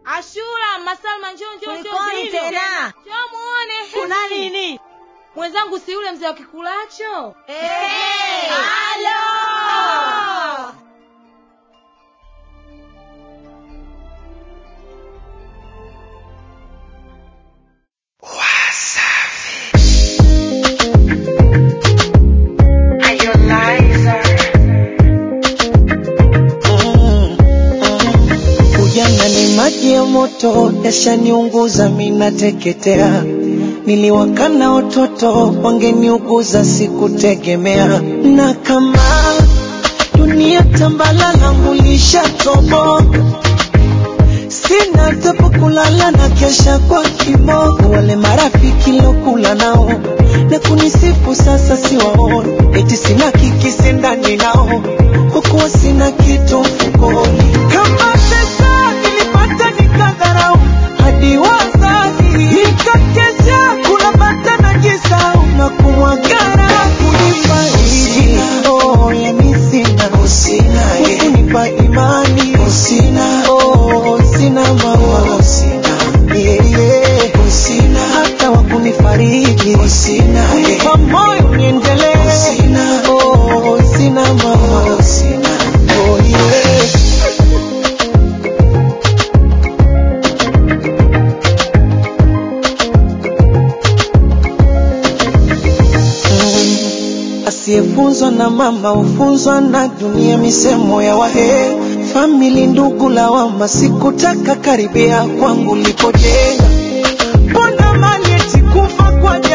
Ashura, Masalma, njoo njoo njoo. Kulikoni Nini? tena? Njoo muone. Kuna nini? Mwenzangu si yule mzee wa kikulacho? Eh, halo! Ujana ni maji ya moto, yashaniunguza mina teketea. Niliwakana watoto, wangeniuguza sikutegemea. Na kama dunia tambala langu lishatoboka, sina tapo kulala na kesha kwa kiboko. Wale marafiki lokula nao na kunisifu sasa siwaoni, eti sina kikisi ndani nao, kwa kuwa sina kitu mfukoni. Kama pesa nilipata nikadharau, hadi wazazi nikakesha kula bata na jisau na kumwagara kulipa hivi. Oh, yani sina kunipa imani sina oh, sina mama sina yeah, yeah. sina hata wa kunifariji sina kunipa moyo niendelee sina oh, sina mama sina oh, yeah. Asiyefunzwa na mama hufunzwa na dunia, misemo ya wahe famili, ndugu, lawama. Sikutaka karibia kwangu lipojenga, mbona mali eti kufa kwa